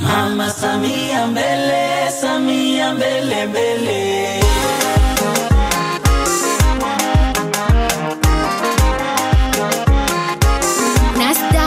Mama Samia mbele, Samia mbele mbele. Nasta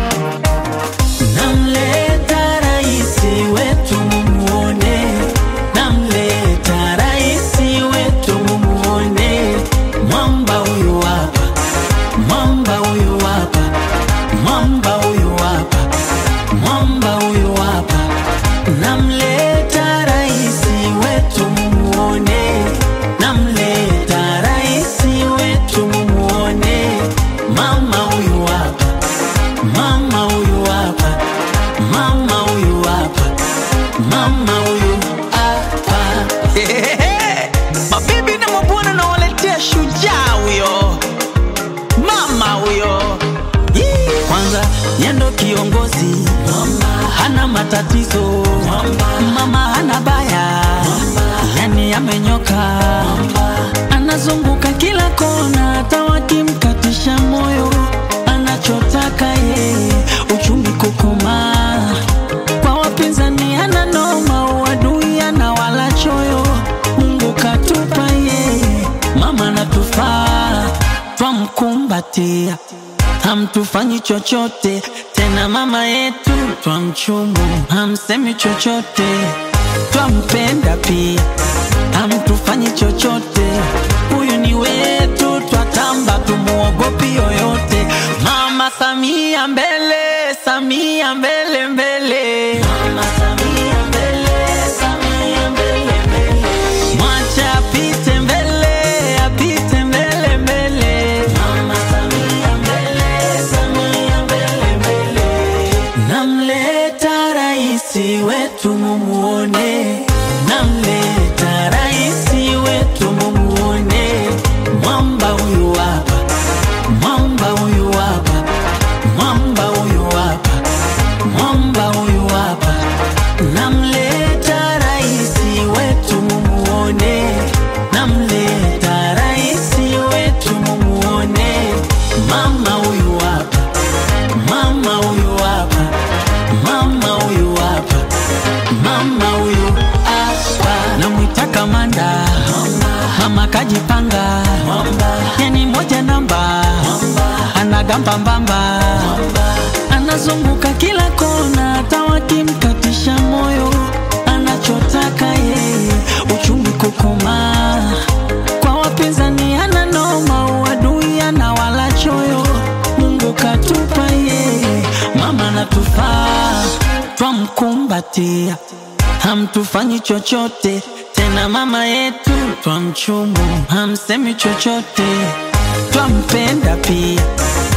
Namleta raisi wetu mumuone, namleta raisi wetu mumuone. Mwamba huyu hapa, mwamba huyu hapa, mwamba huyu hapa, mwamba huyu hapa. Namleta raisi wetu mumuone, namleta raisi wetu mumuone. Mama huyu hapa Mama huyu hapa, mama huyu hapa, mama huyu hapa. Mabibi na mabwana nawaletea shujaa huyo, mama huyo. Yee. Kwanza yendo kiongozi, hana matatizo, mama hana baya, yani amenyoka, anazunguka kila kona, hata wakimkatisha moyo, anachotaka yeye uchumi kukomaa. Kwa wapinzani ana noma, uadui ana wala choyo. Mungu katupa yeye, mama natufaa, twamkumbatia hamtufanyi chochote tena, mama yetu twamchumu, hamsemi chochote, twampenda pia, hamtufanyi chochote, huyu ni wetu, twatamba, tumuogopi yoyote. Mama Samia mbele, Samia mbele mbele, Mama Samia mbele, Samia mbele mbele. Mwacha apite mbele, apite mbele mbele. Mama Samia mbele, Samia mbele mbele. Namleta raisi wetu mumuone, namleta raisi wetu mumuone. Mwamba huyu hapa, mwamba huyu hapa, mwamba huyu hapa, mwamba huyu hapa. Namleta raisi wetu mumuone, namleta raisi wetu mumuone. Mama huyu hapa, mama huyu hapa, mama huyu hapa, mama huyu hapa. Namwita kamanda, mama kajipanga, yani moja namba, anagamba mbamba, anazunguka kila kona, hata wakimkatisha moyo, anachotaka yeye uchumi kukomaa. Kwa wapinzani ana noma, uadui ana wala choyo. Mungu katupa yeye, mama natufaa, twamkumbatia, hamtufanyi chochote tena, mama yetu twamchumu, hamsemi chochote, twampenda pia